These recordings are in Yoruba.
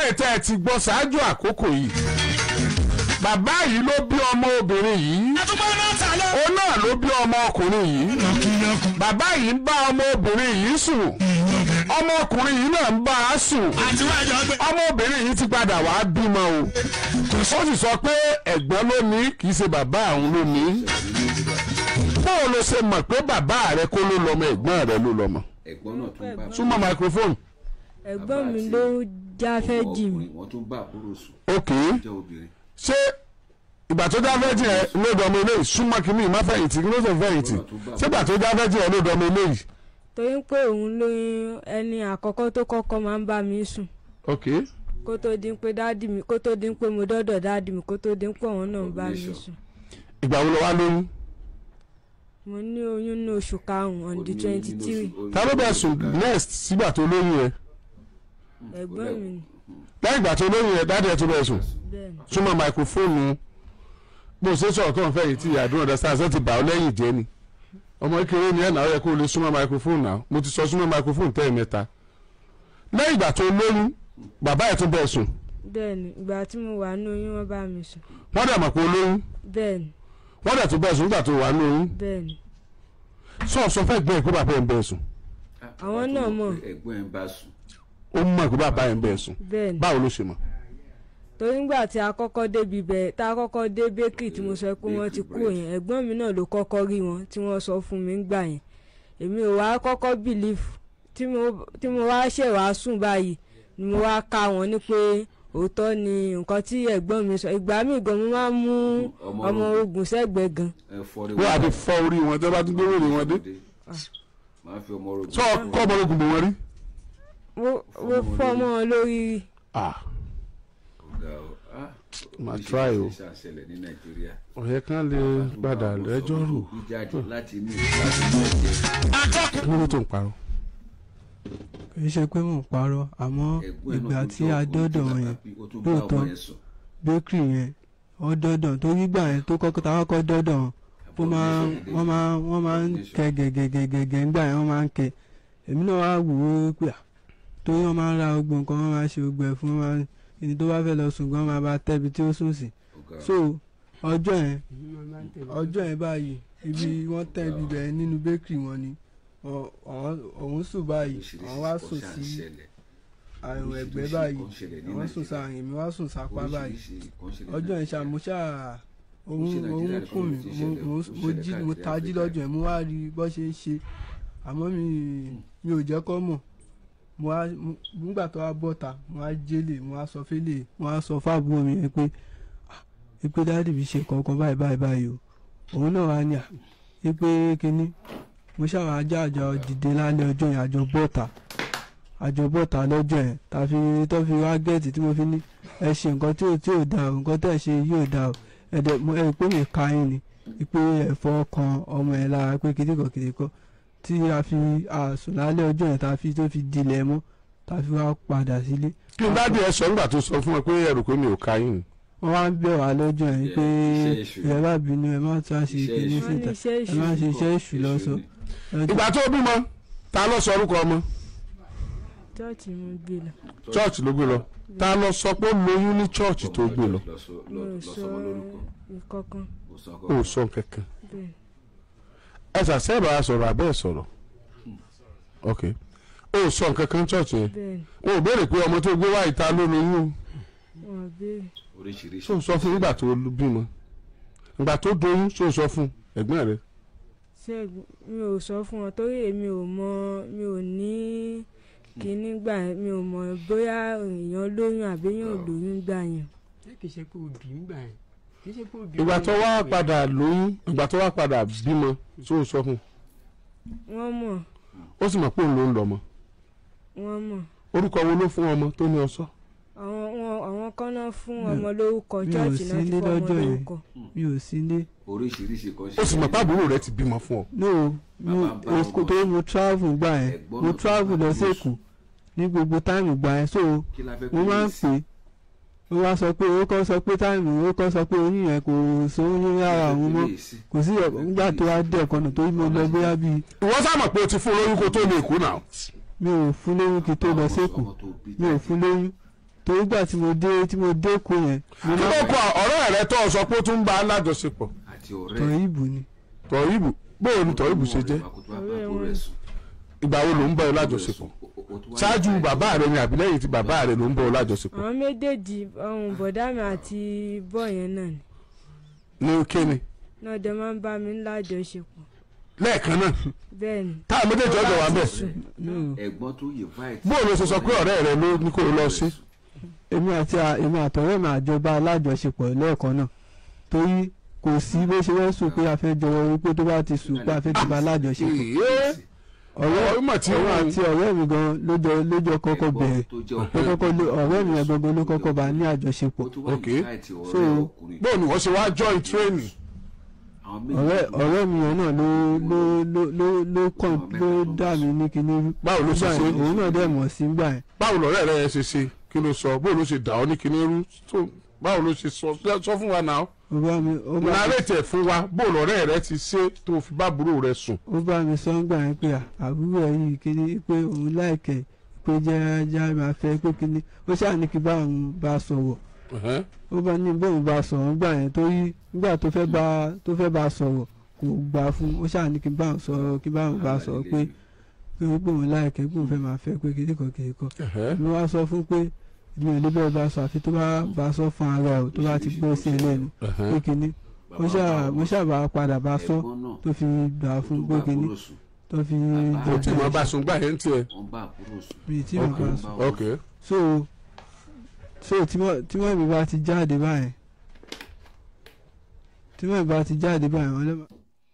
eléyìí tẹ́ ẹ ti gbọ́ ṣáájú àkókò yìí bàbá yìí ló bí ọmọ obìnrin yìí àtúgbò náà tà lọ. òun náà ló bí ọmọ ọkùnrin yìí lọ́kùnlọ́kùn bàbá yìí ń bá ọmọ obìnrin yìí sùn ìwọ̀bẹ̀. ọmọ ọkùnrin yìí náà ń bá a sùn àti wájú ọgbẹ́. ọmọ obìnrin yìí ti padà wàá bímọ o ó sì sọ pé ẹ̀gbọ́n ló ní kì í ṣe bàbá àwọn ló ní báwo ló ṣe mọ̀ pé bàbá rẹ kó ló lọ́mọ ẹ̀gbọ́n rẹ ló lọ́mọ ẹ̀gbọ́n náà tún bá súnmọ́ microphone ẹ̀gbọ́n mi ló jáfẹ́ jì mí ọkùnrin wọ́n tún bá àbúrò sùn ok jẹ́ obìnrin ṣé ìgbà tó já fẹ́jì ẹ ló dọ̀mọ eléyìí súnmọ́ kínní ìmọ̀ fẹ̀yìntì kí ló ṣe fẹ̀yìntì ṣé ìgbà tó já fẹ́jì ẹ ló dọ̀mọ eléyìí torí pé òun ló ẹni àkọ́kọ́ tó kọ́kọ́ máa ń bá mi sùn ok kó tó di pé dáàdì mi kó tó di pé mo dọ́dọ̀ dáàdì mi kó tó di pé òun náà ń bá mi Combination. sùn ìgbà wo ló wá lóyún mo ní oyún ní oṣù karùn-ún on the twenty three ta ló bẹ̀ sùn next sígbà tó lóyún yẹn ẹ̀gbọ́n mi ni lẹ́yìn ìgbà tó lóyún yẹn dáàdì ẹ̀ tó bẹ̀ sùn bẹ́ẹ̀ ni súnmọ́ microphone bó ṣe sọ̀rọ̀ tó ń fẹ́ yìí tí àdúrà ọ̀dà sáà ṣe ti bà ọ́ lẹ́yìn jẹ́ ni ọmọ kékeré ni ẹ̀ náà ó yẹ kó o lè súnmọ́ microphone náà mo ti sọ súnmọ́ microphone tẹ́ ẹ̀ mẹ́ta lẹ́yìn ìgbà tó lóyún bàbá ẹ̀ tún bẹ̀ sùn bẹ́ẹ̀ ni ìgbà tí mo wà ní oyún wọ́n bá mi sùn wọ́n dẹ̀ mọ̀ pé o lóyún bẹ́ẹ̀ ni wọ́n dẹ̀ tún bẹ̀ sùn nígbà tó wà ní oyún bẹ́ẹ̀ ni sọ sọ fẹ́ gbẹ́ pé bàbá ẹ̀ ń bẹ̀ sùn Àwọn náà mọ̀. ẹ̀gbọ́n ẹ̀ ń bá sùn ó mọ̀ pé bàbá ẹ̀ ń bẹ̀ sùn bẹ́ẹ̀ ni báwo ló ṣe mọ̀ torí ngbà tí a kọ́kọ́ débi bẹ̀ tá a kọ́kọ́ dé bakery tí mo sọ pé wọ́n ti kú yẹn ẹ̀gbọ́n mi náà ló kọ́kọ́ rí wọn tí wọ́n sọ fún mi ngbà yẹn èmi ò wá kọ́kọ́ believe tí mo tí mo wá ṣẹ̀ wá sùn báyìí ni mo wá ká wọn ní pé òótọ́ ni nǹkan tí ẹ̀gbọ́n mi sọ ìgbà míì gan mo máa ń mú Ọmọ ọmọ ogun. ogun sẹ́gbẹ̀ẹ́ gan ẹ fọ́ rí wọ́n àti fọ́ orí wọn tẹ́ bá tún gbé wèrè wọn dé máa fi ọmọ rògbò sọ kọ́ ọmọ ogun bò wọ́n rí. mo mo fọ́ mọ́ wọn lórí ah ọ̀gá o ah máa try o oríṣiríṣi àṣẹlẹ̀ ní nàìjíríà ọ̀yẹ́ kan lè gbàdà lẹ́jọ́ rò bí jáde láti inú láti inú ẹ̀jẹ̀ kí ló tó ń parọ́. kì í ṣe pé mò ń parọ́ àmọ́ ẹ̀gbọ́n ẹ̀ ìgbà náà tí tún jọ a ọkùnrin dọ́dọ̀ tó wọn bá yẹn bí, ó tún bá lóòótọ́ ọmọ yẹn sùn bakery yẹn ó dọ́dọ̀ torí gbà yẹn tó kọ́kọ́ tá a kọ́kọ́ dọ́dọ̀ wọn ó máa wọ́n máa wọ́n máa ń kẹ gẹ̀gẹ̀gẹ̀gẹ̀ ńgbà yẹn wọ́n máa ń kẹ èmi náà wá wò ó pé à torí wọ́n máa ń ra gbogbo nǹkan wọ́n máa ń ṣe gbogbo ẹ̀ fún wọn máa ń- ẹni tó bá fẹ́ lọ sùn gan máa bá tẹ́bi tí ó sùn sí ọ̀gá so ọjọ́ yẹn ọjọ́ yẹn báyìí ibi wọ́n tẹ́ ibi bẹ̀rẹ̀ nínú bakery wọn ni ọ- ọ- òun sùn báyìí oríṣiríṣi àwọn wá nǹkan sùn ṣáà ń sí ṣẹlẹ̀. àrùn ẹ̀gbẹ́ oríṣiríṣi báyìí nǹkan ṣẹlẹ̀ ní àwọn sùn Nàìjíríà. sáàyìn mi wá sùn sápá báyìí Oríṣiríṣi nǹkan ṣẹlẹ̀ ní ọjọ́ yẹn Nàìjíríà. ṣàmúṣà òun ṣe òun Nàìjíríà kùn mí nìkan ló ti mo ṣẹlẹ̀, mo ó mo ṣẹlẹ̀ jí mo káàkiri tají Áfíríkà. lọ́jọ́ yẹn mo wá rí bó ṣe ń ṣe àmọ́ mi mi ò jẹ́ kọ́ mọ̀ mo wá mo- nígbà tó wá bọ́ta mo wá jẹ́lẹ̀ mo wá sọ fẹ́lẹ̀ mo wá sọ fáàbùrò mi yẹn pé "Ah, ipe dáàdì mi ṣe kankan báyìí báyìí báyìí o òun náà wá ní à ipe kínní mo ṣàwọn ajá àjọ dìde lálẹ́ ọjọ́ yẹn àjọ bọ́ta àjọ bọ́ta lọ́jọ́ yẹn tàfi tó fi wá gẹ̀ẹ́tì tí mo fi ní ẹ ṣe nǹkan tí ò tí ò da o nǹkan tẹ̀ ṣe yóò da o ẹ̀dẹ̀ mo ẹ̀ pé mi ka yín ni pé ẹ̀fọ́ kan ọmọ ẹ̀ lára pé kìdíkọ̀ kìdíkọ̀ tí a fi àsùn lálẹ́ ọjọ́ yẹn tá a fi tó fi dilẹ̀ mọ́ tá a fi wá padà sílé kí n dáàdi ẹ sọ nígbà tó sọ fún ẹ pé ẹrù pé mi ò ka yín wọ́n wá ń bẹ̀ wá lọ́jọ́ yẹn pé Iṣẹ́ èṣù. ẹ má bínú ẹ má tún àṣe Iṣẹ́ kìíní èṣù. wọ́n ní síta iṣẹ́ ẹ má ìṣù ṣe iṣẹ́ èṣù lọ́sọ. ni. ìgbà tó bímọ ta ló sọ orúkọ ọmọ chọ́ọ̀chì mo gbé lọ church ló gbé lọ ta ló sọ pé ó lóyún ní church tó gbé lọ Lọ sọ- mo lọ- ò lọ sọ sọmọ lórúkọ. ìkọ̀kan Mo sọ ó ọkọ. sọ kankan bẹ́ẹ̀ ẹ ṣàṣẹ́bà á sọ̀rọ̀ abẹ́ ẹ̀ sọ̀rọ̀ ok ó sọ nǹkan kan church yẹn bẹ́ẹ̀ wọn ò béèrè pé ọmọ tó gbé wá ìta ló lóyún wọ́n béèrè Oríṣiríṣi. ṣó sọ fún nígbà tó bímọ ìgbà tó doyún ṣó sọ fún ẹ̀gbọ́n rẹ̀ ṣẹ́gun mi ò sọ fún wọn torí èmi ò mọ mi ò ní kíní gbà yẹn mi ò mọ bóyá èèyàn lóyún àbí èèyàn ò lóyún gbà yẹn ṣé kìí ṣe pé òbí ń gbà yẹn kìí ṣe pé òbí. ìgbà tó wá padà lóyún ìgbà tó wá padà bímọ ṣó sọ fún wọ́n mọ̀ ó sì mọ̀ pé òun ló ń lọ ọmọ wọ́n mọ̀ orúkọ wo ló fún ọmọ tó ní ọsọ àwọn wọn àwọn kan náà fún Mi ò- ọmọ lórúkọ mi ò chọ́ọ̀chì sí náà ti nílé fún ọmọ lọ́jọ́ yẹn. lórúkọ mi ò sí ilé Oríṣiríṣi kan ó sì mọ̀ pé àbúrò rẹ̀ ti bímọ fún ọ no mo Bàbá bá èkó ọmọ tó mo travel gbà yẹn Ẹ̀gbọ́n mo náà tó travel bá lọ ọmọ sí èkó ní gbogbo táìmù gbà yẹn so Kí la fẹ́ mo pè máa é ń sí? pè é ó wá sọ pé ó kọ́ sọ pé táìmù ó kọ́ sọ pé oyún yẹn kò sóyún ní ara òun mọ́ kò sí ẹ̀ nígbà tó wá dé ẹ̀kọ́ náà tó mo lọ bóyá bíi ìwọ sá mọ̀ pé o ti fún lóyún kó tó lè kú náà mi ò fún lóyún kí tó lọ sí èkó mi ò fún lóyún torí gbà tí mo dé tí mo dé kó yẹn mo kí ló kọ ọ̀rẹ́ rẹ tó sọ pé ó tún ń bá a lájọṣepọ̀ àti tọ̀ ọ̀rẹ́ ìbò ni tọ̀yìbù bóò ni tọ̀yìbù ṣe jẹ́ ìgbà wo ló ń bá ọ lájọṣepọ̀ ṣáájú bàbá rẹ ni àbí lẹ́yìn tí bàbá rẹ ló ń bá ọ lájọṣepọ̀ àwọn méjèèjì ọ̀hún bọ̀dá mi àti bọ́ yẹn náà ni ní kíni náà dẹ̀ máa ń bá mi lájọṣepọ̀ lẹ́ẹ̀kan náà bẹ́ẹ̀ ni táà méjèèjì ọjọ́ wa bẹ̀ ẹ̀gbọ́n tó yẹ fáìtì. bóò ló ṣe sọ pé ọ̀rẹ́ rẹ ló ní kó o lọ sí èmi àti à- èmi àtọ̀rẹ́ mi àjọba alájọṣepọ̀ lẹ́ẹ̀kan náà torí kò sí bó ṣe wọ́n sùn pé a fẹ́ jọwọ́ wípé tó bá ti sùn pé a fẹ́ jọba alájọṣepọ̀ Ìyé. ọ̀rẹ́ ọ̀rọ̀ ìmọ̀ tí òun wọ́n àti ọ̀rẹ́ mi gan lójọ lójọ kọ́kọ́ bẹ̀rẹ̀ tó jẹ́ ló kọ́kọ́ ló ọ̀rẹ́ mi yẹn gangan ló kọ́kọ́ bá ní àjọṣepọ̀ Ok. So, bóò ni wọ́n ṣe wá join training ọ̀rẹ́ ọ̀rẹ́ mi yẹn náà ló ló ló ló ló kàn ló dà mí ní kinní rú. báwo ló ṣe Nígbà ṣe yẹn, òun náà dẹ̀ mọ̀ sí gbà yẹn báwo lọ̀rẹ́ rẹ ṣe ṣe kí ló sọ bóò ló ṣe dà ọ́ ní kíní rú tó báwo ló ṣe sọ sọ fún wa náà ó bá mi ó bá mi nàrètì ẹ̀ fún wa bóò lọ̀rẹ́ rẹ ti ṣe tó fi bá àbúrò rẹ sùn ó bá mi sọ ńgbà yẹn pé à, àbúrò ẹ̀ yìí kíní pé òun láìkẹ́ pé jẹ́ jẹ́ máa fẹ́ pé kíní ó ṣáà ní kí bá òun bá sọ̀rọ̀ Ẹ̀hẹ́n. ó bá ní bóun bá sọ̀rọ̀ ńgbà yẹn torí nígbà tó fẹ́ bá tó fẹ́ bá sọ̀rọ̀ kò gbà fún ó ṣáà ní kí bá òun sọ̀rọ̀ kí bá òun bá sọ̀rọ̀ pé pé pé òun láìkẹ́ pé òun fẹ́ máa fẹ́ pé kíní kan kìí kan Ẹ̀hẹ́n. mi wá sọ fún pé mi ò lè bẹ́ẹ̀ bá sọ àfi tó bá bá sọ fún ara ẹ̀ tó bá ti gbọ́ sí ẹ lẹ́nu Ẹ̀hẹ́n. pé kíní mo ṣáà mo ṣáà bá padà bá sọ tó fi gbà fún pé kíní tó fi kò tí mo bá sùn gbà yẹn tiẹ̀ wọ́n bá àbúrò sùn. mi tí mo bá sọ ok so so tí mo tí mo mi bá ti jáde báyìí tí mo mi bá ti jáde báyìí wọn lè má.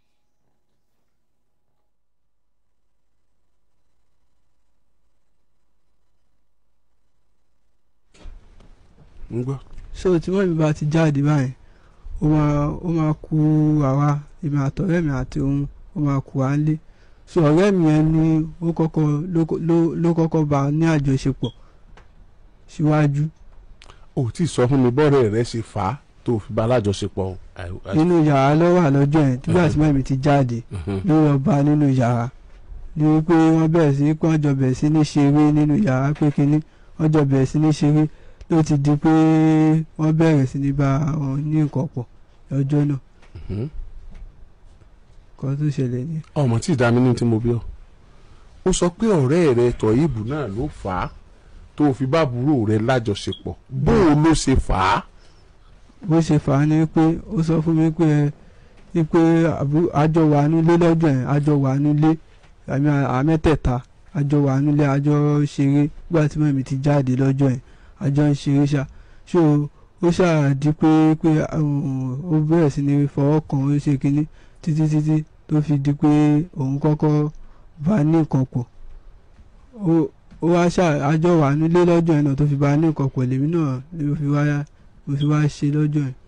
ń gbọ́ so tí mo mi bá ti jáde báyìí ó máa ó máa ku àwa èmi àtọ̀rẹ́ mi àti òun ó máa ku à ń lé so ọ̀rẹ́ mi yẹn ni ó kọ́kọ́ ló ló ló kọ́kọ́ bá a ní àjọṣepọ̀ síwájú ò tí ì sọ fún mi bọ́ọ̀rẹ́ rẹ ṣe fà á tó fi bá alájọṣepọ̀ o. Àì- àì- nínú yàrá lọ́wọ́ àlọ́jọ́ yẹn nígbà tí mẹ́mi ti jáde Mhm. ló lọ bá nínú yàrá ní wípé wọ́n bẹ̀rẹ̀ sí pé wọ́n jọ bẹ̀rẹ̀ sí ní ṣeré nínú yàrá pé kínní wọ́n jọ bẹ̀rẹ̀ sí ní ṣeré ló ti di pé wọ́n bẹ̀rẹ̀ sí ní bá wọn ní nǹkan pọ̀ lọ́jọ́ náà Mhm. kan tó ṣẹlẹ̀ ní. ọmọ tí ìdá mi ní tí mo bí ọ ó sọ pé ọ̀rẹ́ rẹ tọ̀yìbù náà ló fà á tó fi bá àbúrò rẹ lájọṣepọ̀ bó o ló ṣe fà á. bó ṣe fà á ni pé ó sọ fún mi pé ẹ ní pé àbú- àjọ wà nílé lọ́jọ́ yẹn àjọ wà nílé àmì àmẹ́tẹ̀ẹ̀ta àjọ wà nílé àjọ ṣeré nígbà tí mọ̀mí ti jáde lọ́jọ́ yẹn àjọ ń ṣeré ṣá ṣó ó ṣàdí pé pé um, ó bẹ̀rẹ̀ sí ní fọwọ́ kan ó ṣe kínní títí títí tó fi di pé òun kọ́kọ́ bá ní nǹkan pọ̀ ó ó wá ṣá àjọ wà nílé lọ́jọ́ yẹn náà tó fi bá ní nǹkan pọ̀ lèmi náà ló fi wáyà mo fi wá ṣe lọ́jọ́ yẹn.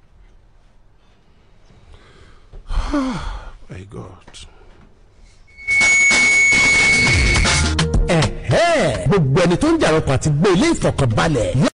my god. ẹ̀hẹ́ gbogbo ẹni tó ń jàrọ̀pọ̀ àti gbé ilé ìfọ̀kànbalẹ̀